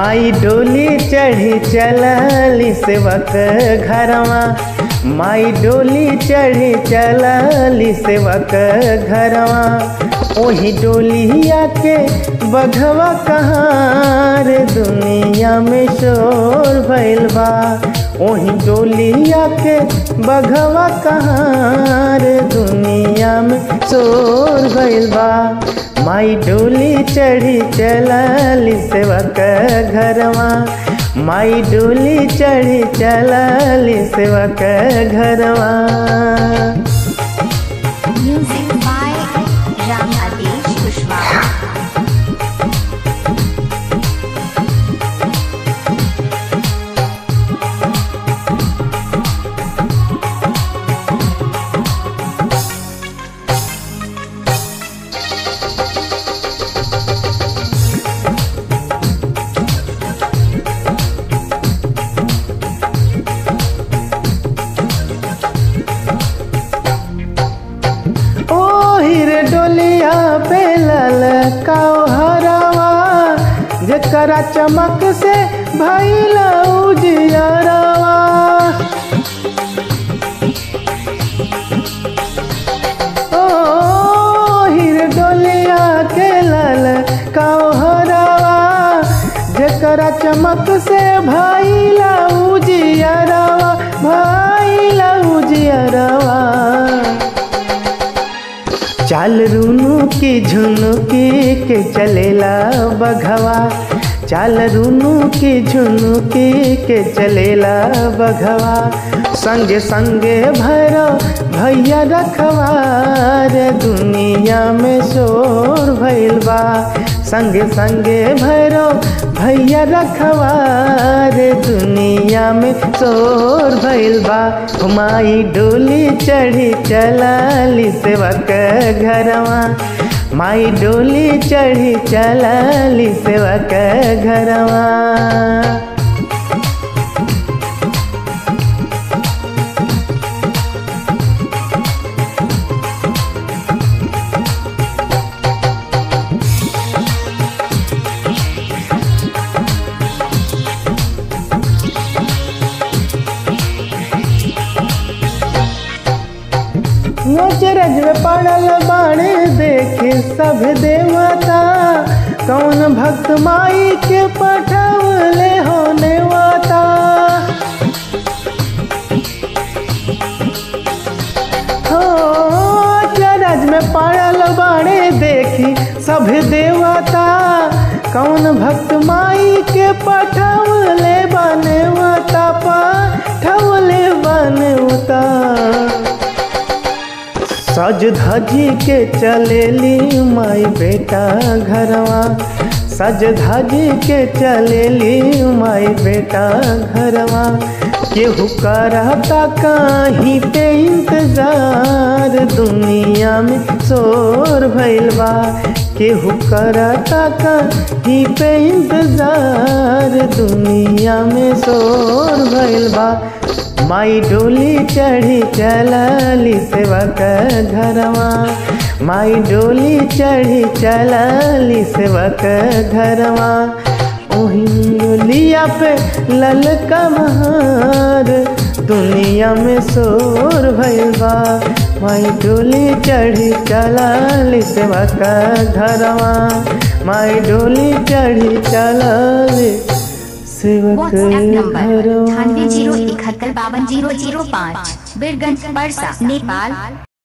माई डोली चढ़ी चलली सेवक घरवा माई डोली चढ़ी चलली सेवक घरवा ओही डोलिया के बघवा कहाँ रे दुनिया में शोर भइल बा ओही डोलिया के बघवा कहाँ रे दुनिया में शोर भइल बा माई डोली चढ़ी चलली सेवक घरवा माई डोली चढ़ी चलली सेवक घरवा Music by Ram Adesh Kushwaha. ओ हीरे डोलिया पे ललकाओ हरवा जकरा चमक से भइल उजियरवा ओ हीरे डोलिया के ललकाओ हरवा जकरा चमक से भइल उजियरवा भइल उजियरवा चाल रूनू की झुनुकी के चलेला बघवा चाल रूनू की झुनुकी के चलेला बघवा संगे संगे भैरो भैया रखवा रे दुनिया में शोर भइल बा संगे संगे भैरो भैया रखवा रे दुनिया में शोर भइल बा माई डोली चढ़ी चलली सेवक घरवा माई डोली चढ़ी चलली सेवक घरवा नजरज में पड़ल बाणे देखे सब देवता कौन भक्त माई के पठवले होने वाता हो चरज में पड़ल बाणे देखी सब देवता कौन भक्त माई के पठवले बनवता पठवले बनवता सज धजी के चलेली माई बेटा घरवा सज धजी के चलेली माई बेटा घरवा केहू करता कहीं पे इंतजार दुनिया में शोर भइल बा केहू करता कहीं पे इंतजार दुनिया में शोर भइल बा माई डोली चढ़ी चलली सेवक घरवा माई डोली चढ़ी चलली सेवक घरवा ओही डोलिया पे ललका महार दुनिया में शोर भइल बा माई डोली चढ़ी चलली सेवक घरवा माई डोली चढ़ी चलली सेवक व्हाट्सएप नंबर घरवा अठानवे जीरो इकहत्तर बावन जीरो जीरो पाँच बीरगंज परसा नेपाल